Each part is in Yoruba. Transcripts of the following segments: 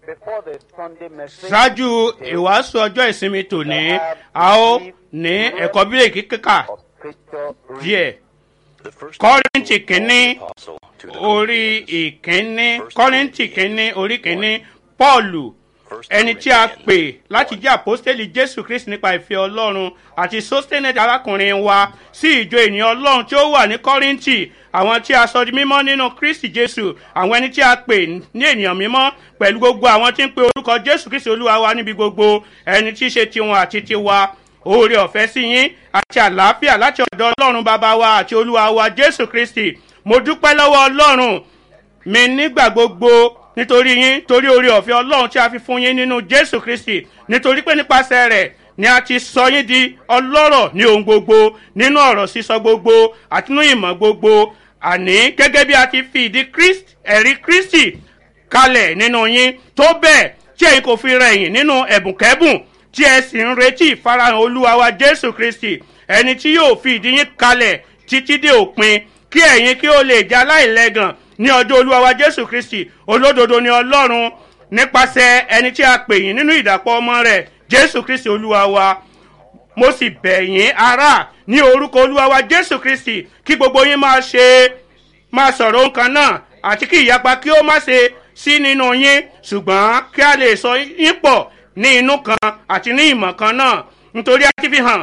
before the Sunday message, ṣáájú ìwàásù ọjọ́ ìsinmi tòní a ó ní ẹ̀kọ́ bíréèkì kíkà of scripture reading. díẹ̀ The first kọ́rìntì kínní apostle to the orí Corinthians. ìkínní kọ́rìntì kínní orí kínní pọ́ọ̀lù ẹni tí a pè láti jẹ́ àpọ́stélì jésù kristi nípa ìfẹ́ ọlọ́run àti sóstẹ́nẹ̀tì arákùnrin wa sí ìjọ ènìyàn ọlọ́run tí ó wà ní kọ́rìntì àwọn tí a sọ di mímọ́ nínú kristi jésù àwọn ẹni tí a pè ní ènìyàn mímọ́ pẹ̀lú gbogbo àwọn tí ń pe orúkọ jésù kristi olúwa wa níbi gbogbo ẹni tí í ṣe tiwọn àti tiwa oore ọ̀fẹ́ sí yín àti àlàáfíà láti ọ̀dọ̀ ọlọ́run bàbá wa àti olúwa wa jésù kristi mo dúpẹ́ lọ́wọ́ ọlọ́run mi nígbà gbogbo nítorí yín torí oore ọ̀fẹ́ ọlọ́run tí a fi fún yín nínú jésù kristi nítorí pé nípasẹ̀ rẹ̀ ni a ti sọ yín di ọlọ́rọ̀ ní ohun gbogbo nínú ọ̀rọ̀ sísọ gbogbo àti nínú ìmọ̀ gbogbo àní gẹ́gẹ́ bí a ti fi ìdí Kristi- ẹ̀rí kristi kalẹ̀ nínú yín tó bẹ́ẹ̀ tí ẹ̀yin kò fi rẹ̀yìn nínú ẹ̀bùnkẹ́bùn tí ẹ sì ń retí ìfarahàn olúwa wa jésù kristi ẹni tí yóò fi ìdí yín kalẹ̀ títí dé òpin kí ẹ̀yin kí ó lè jẹ́ aláìlẹ́gàn ní ọjọ́ olúwa wa jésù kristi olódodo ni ọlọ́run nípasẹ̀ ẹni tí a pè yín nínú ìdàpọ̀ ọmọ rẹ̀ jésù kristi olúwa wa mo sì bẹ̀ yín ará ní orúkọ olúwa wa jésù kristi kí gbogbo yín máa ṣe máa sọ̀rọ̀ nǹkan náà àti kí ìyapa kí ó má ṣe sí nínú yín ṣùgbọ́n kí a lè sọ yín pọ̀ ní inú kan àti ní ìmọ̀ kan náà nítorí a ti fi hàn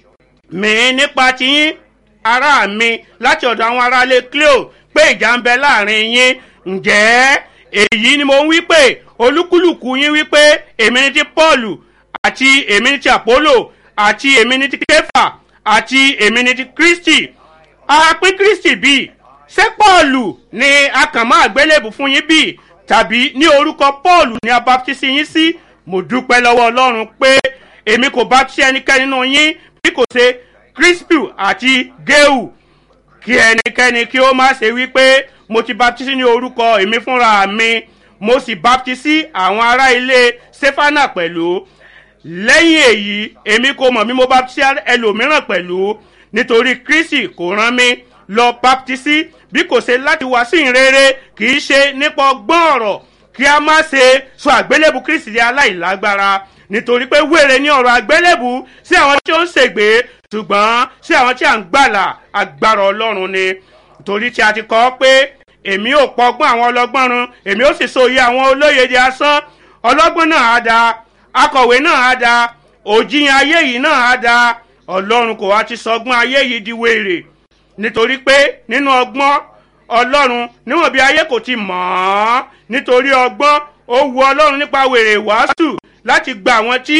mí nípa tiyín ará mi láti ọ̀dọ̀ àwọn aráalé cleo pé ìjà ń bẹ láàrin yín ǹjẹ́ èyí ni mo ń wí pé olúkúlùkù yín wí pé èmi ni ti paul àti èmi ni ti apollo àti èmi ni ti kefa àti èmi ni ti kristi a pín kristi bíi ṣé paul ni a kàn máa gbélébù fún yín bíi tàbí ní orúkọ paul ni a baptisi yín sí mo dúpẹ́ lọ́wọ́ ọlọ́run pé èmi kò baptisi ẹnikẹ́ni nínú yín bí kò ṣe crispy àti geu kí ẹnikẹ́ni kí ó má ṣe wípé mo ti baptisi ní orúkọ èmi fúnra mi mo sì baptisi àwọn ará ilé sefana pẹ̀lú lẹ́yìn èyí èmi kò mọ̀ bí mo baptisi ẹlòmíràn pẹ̀lú nítorí kristi kò rán mi lọ baptisi bí kò ṣe láti wá sí ìrere kì í ṣe nípa ọgbọ́n ọ̀rọ̀ kí a má ṣe sọ àgbélébù kristi di aláìlágbára nítorí pé wèrè ní ọ̀rọ̀ àgbélébù sí àwọn tí ó ń ṣègbè ṣùgbọ́n sí àwọn tí à ń gbàlà agbára ọlọ́run ni torí tí a ti kọ́ pé èmi ò pọgbọ́n àwọn ọlọ́gbọ́n run èmi ó sì sòye àwọn olóye di asán ọlọ́gbọ́n náà á da akọ̀wé náà á da òjìyàn ayé yìí náà á da ọlọ́run kò wá ti sọgbọ́n ayé yìí di wèrè nítorí pé nínú ọgbọ́n ọlọ́run níwọ̀n bí ayé kò ti mọ̀ ọ́ nítorí ọgbọ́n ó wu ọlọ́run nípa wèrè wàásù láti gba àwọn tí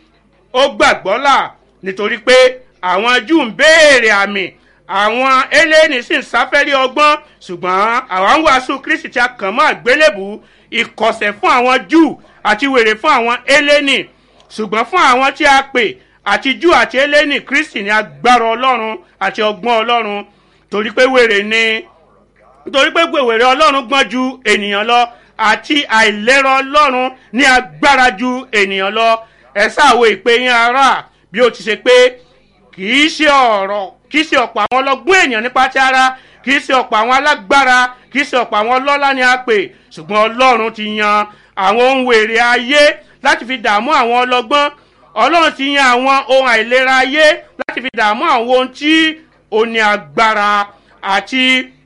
ó gbàgbọ́ là nítorí pé àwọn júù ń béèrè àmì àwọn eléyìí sì ń sáfẹ́rí ọgbọ́n ṣùgbọ́n àwọn ń wàásù kristi tí a kàn mọ́ àgbélébù ìkọ̀sẹ̀ fún àwọn júù àti wèrè fún àwọn eléyìí ṣùgbọ́n fún àwọn tí a pè àti júù àti eléyìí kristi ní agbára ọlọ́run àti ọgbọ́n ọlọ́run torí pé wèrè ni nítorí pé wèrè ọlọ́run gbọ́n ju ènìyàn lọ àti àìlera ọlọ́run ní agbára ju ènìyàn lọ ẹ sáàwọ ìpè yín ara bí ó ti ṣe pé kì í ṣe ọ̀rọ̀ kì í ṣe ọ̀pọ̀ àwọn ọlọ́gbọ́n ènìyàn nípa ti ara kì í ṣe ọ̀pọ̀ àwọn alágbára kì í ṣe ọ̀pọ̀ àwọn ọlọ́lá ni a pè ṣùgbọ́n ọlọ́run ti yan àwọn ohun wèrè ayé láti fi dààmú àwọn ọlọ́gbọ́n ọlọ́run ti yan àwọn ohun àìlera ayé láti fi dààmú àwọn ohun tí ó ní agbára àti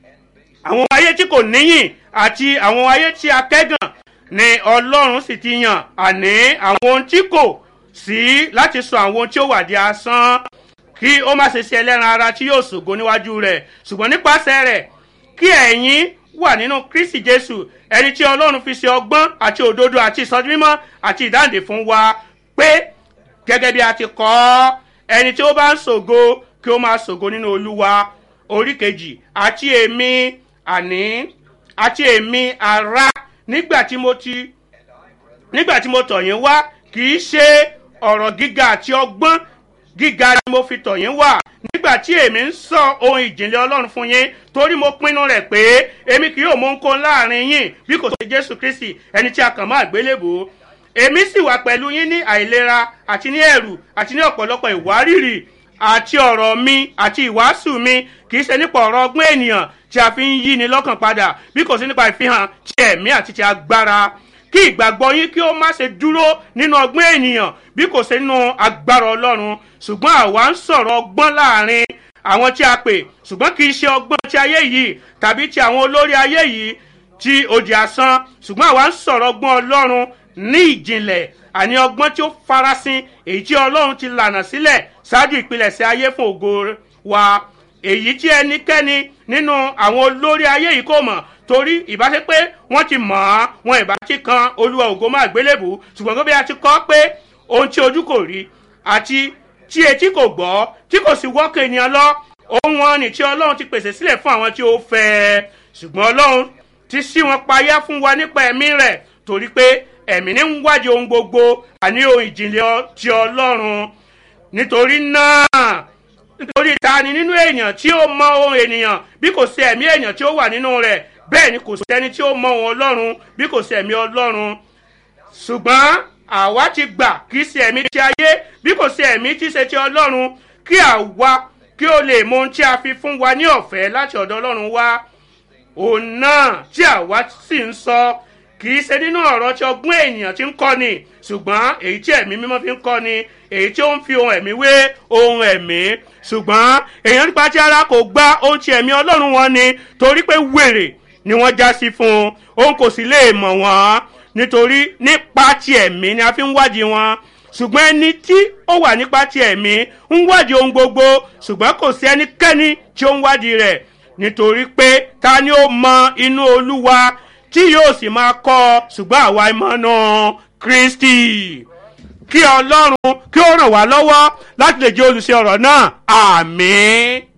àwọn ayé tí kò níyìn àti àwọn ayé tí a kẹ́gàn ni ọlọ́run sì ti yàn àní àwọn ohun tí kò sí láti sọ àwọn ohun tí ó wà di asán kí ó má ṣe ṣe ẹlẹ́ran ara tí yóò ṣògo níwájú rẹ̀ ṣùgbọ́n nípasẹ̀ rẹ̀ kí ẹ̀yin wà nínú kristi jésù ẹni tí ọlọ́run fi ṣe ọgbọ́n àti òdodo àti ìsọjí mímọ́ àti ìdáǹdè fún wa pé gẹ́gẹ́ bí a ti kọ́ ọ́ ẹni tí ó bá ń ṣògo kí ó máa ṣògo nínú olúwa orí kejì àti èmi àní àti èmi ara nígbà tí mo ti nígbà tí mo tọ̀ yín wá kì í ṣe ọ̀rọ̀ gíga àti ọgbọ́n gíga ni mo fi tọ̀ yín wá nígbà tí èmi ń sọ ohun ìjìnlẹ̀ ọlọ́run fún yín torí mo pinnu rẹ̀ pé èmi kì yóò mú nǹkan láàrin yín bí kò sí jésù kristi ẹni tí a kàn mọ́ àgbélébò èmi sì wà pẹ̀lú yín ní àìlera àti ní ẹ̀rù àti ní ọ̀pọ̀lọpọ̀ ìwárìrì àti ọ̀rọ̀ mi àti ìwàásù mi kì í ṣe nípa ọ̀rọ̀ ọgbọ́n ènìyàn tí a fi ń yí ni lọ́kàn padà bí kò sí nípa ìfihàn ti ẹ̀mí àti ti agbára kí ìgbàgbọ́ yín kí ó má ṣe dúró nínú ọgbọ́n ènìyàn bí kò ṣe nínú agbára ọlọ́run ṣùgbọ́n àwa ń sọ̀rọ̀ ọgbọ́n láàrin àwọn tí a pè ṣùgbọ́n kì í ṣe ọgbọ́n ti ayé yìí tàbí ti àwọn olórí ayé yìí tí òdì asán ṣùgbọ́n àwa ń sọ̀rọ̀ ọgbọ́n ọlọ́run ní ìjìnlẹ̀ àní ọgbọ́n tí ó farasin èyí tí ọlọ́run ti lànà sílẹ̀ ṣáájú ìpilẹ̀ṣẹ̀ ayé fún ògo wa èyí tí ẹnikẹ́ni nínú àwọn olórí ayé yìí kò mọ̀ torí ìbáṣe pé wọ́n ti mọ̀ ọ́ wọn ìbá ti kan olúwa ògo máa gbélébù ṣùgbọ́n gbé bí a ti kọ́ pé ohun tí ojú kò rí àti tí etí kò gbọ́ tí kò sì wọ́kàn ènìyàn lọ ohun wọn ni tí ọlọ́run ti pèsè sílẹ̀ fún àwọn tí ó fẹ́ ẹ ṣùgbọ́n ọlọ́run ti ṣí wọn payá fún wa nípa ẹ̀mí rẹ̀ torí pé ẹ̀mí ní ń wádìí ohun gbogbo àní ohun ìjìnlẹ̀ ti ọlọ́run nítorí náà nítorí ta ni nínú èèyàn tí ó mọ ohun ènìyàn bí kò sí ẹ̀mí èèyàn tí ó wà nínú rẹ̀ bẹ́ẹ̀ ni kò sẹ́ni tí ó mọ ohun ọlọ́run bí kò sí ẹ̀mí ọlọ́run ṣùgbọ́n àwa ti gbà kì í ṣe ẹ̀mí ti ayé bí kò sí ẹ̀mí tí ṣe ti ọlọ́run kí àwa kí ó lè mọ ohun tí a fi fún wa ní ọ̀fẹ́ láti ọ̀dọ̀ ọlọ́run wá òun náà tí àwa sì ń sọ kì í ṣe nínú ọ̀rọ̀ tí ọgbọ́n ènìyàn ti ń kọ́ ni ṣùgbọ́n èyí tí ẹ̀mí mímọ́ fi ń kọ́ ni èyí tí ó ń fi ohun ẹ̀mí wé ohun ẹ̀mí ṣùgbọ́n èèyàn nípa tí ara kò gba ohun tí ẹ̀mí ọlọ́run wọn ni torí pé wèrè ni wọ́n já sí fún un òun kò sì lè mọ̀ wọ́n nítorí nípa ti ẹ̀mí ni a fi ń wádìí wọn ṣùgbọ́n ẹni tí ó wà nípa ti ẹ̀mí ń wádìí ohun gbogbo ṣùgbọ́n kò sí ẹnikẹ́ni tí ó ń wádìí rẹ̀ nítorí pé ta ni ó mọ inú olúwa tí yóò sì máa kọ́ ọ ṣùgbọ́n àwa ìmọ̀nà kristi kí ọlọ́run kí ó ràn wá lọ́wọ́ láti lè jẹ́ olùṣe ọ̀rọ̀ náà àmín.